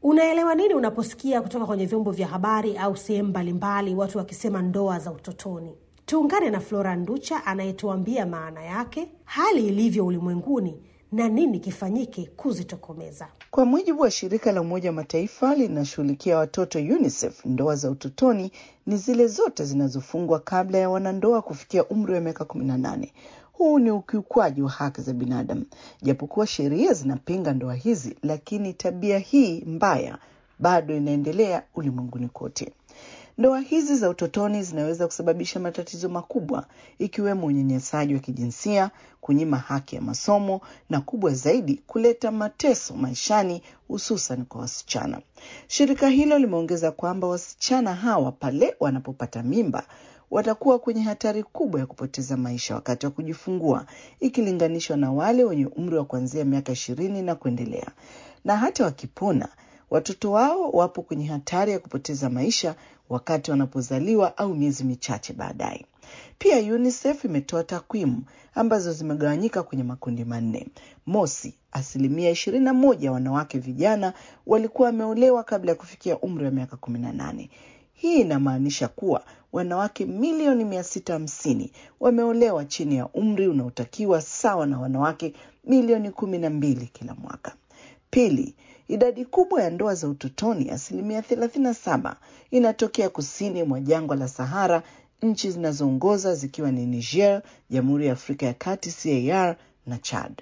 Unaelewa nini unaposikia kutoka kwenye vyombo vya habari au sehemu mbalimbali watu wakisema ndoa za utotoni? Tuungane na Flora Nducha anayetuambia maana yake, hali ilivyo ulimwenguni na nini kifanyike kuzitokomeza. Kwa mujibu wa shirika la Umoja wa Mataifa linashughulikia watoto UNICEF, ndoa za utotoni ni zile zote zinazofungwa kabla ya wanandoa kufikia umri wa miaka kumi na nane. Huu ni ukiukwaji wa haki za binadamu. Japokuwa sheria zinapinga ndoa hizi, lakini tabia hii mbaya bado inaendelea ulimwenguni kote. Ndoa hizi za utotoni zinaweza kusababisha matatizo makubwa ikiwemo unyanyasaji wa kijinsia, kunyima haki ya masomo na kubwa zaidi, kuleta mateso maishani, hususan kwa wasichana. Shirika hilo limeongeza kwamba wasichana hawa pale wanapopata mimba watakuwa kwenye hatari kubwa ya kupoteza maisha wakati wa kujifungua ikilinganishwa na wale wenye umri wa kuanzia miaka ishirini na kuendelea, na hata wakipona watoto wao wapo kwenye hatari ya kupoteza maisha wakati wanapozaliwa au miezi michache baadaye. Pia UNICEF imetoa takwimu ambazo zimegawanyika kwenye makundi manne. Mosi, asilimia ishirini na moja ya wanawake vijana walikuwa wameolewa kabla ya kufikia umri wa miaka kumi na nane. Hii inamaanisha kuwa wanawake milioni mia sita hamsini wameolewa chini ya umri unaotakiwa sawa na wanawake milioni kumi na mbili kila mwaka. Pili, idadi kubwa ya ndoa za utotoni, asilimia thelathini na saba, inatokea kusini mwa jangwa la Sahara, nchi zinazoongoza zikiwa ni Niger, Jamhuri ya Afrika ya Kati CAR na Chad.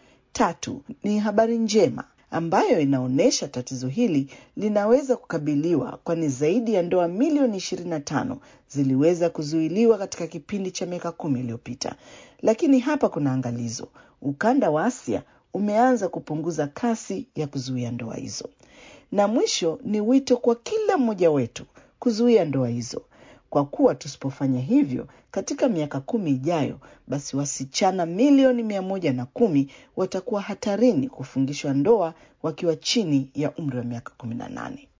Tatu, ni habari njema ambayo inaonyesha tatizo hili linaweza kukabiliwa, kwani zaidi ya ndoa milioni ishirini na tano ziliweza kuzuiliwa katika kipindi cha miaka kumi iliyopita. Lakini hapa kuna angalizo: ukanda wa Asia umeanza kupunguza kasi ya kuzuia ndoa hizo. Na mwisho ni wito kwa kila mmoja wetu kuzuia ndoa hizo, kwa kuwa tusipofanya hivyo katika miaka kumi ijayo, basi wasichana milioni mia moja na kumi watakuwa hatarini kufungishwa ndoa wakiwa chini ya umri wa miaka kumi na nane.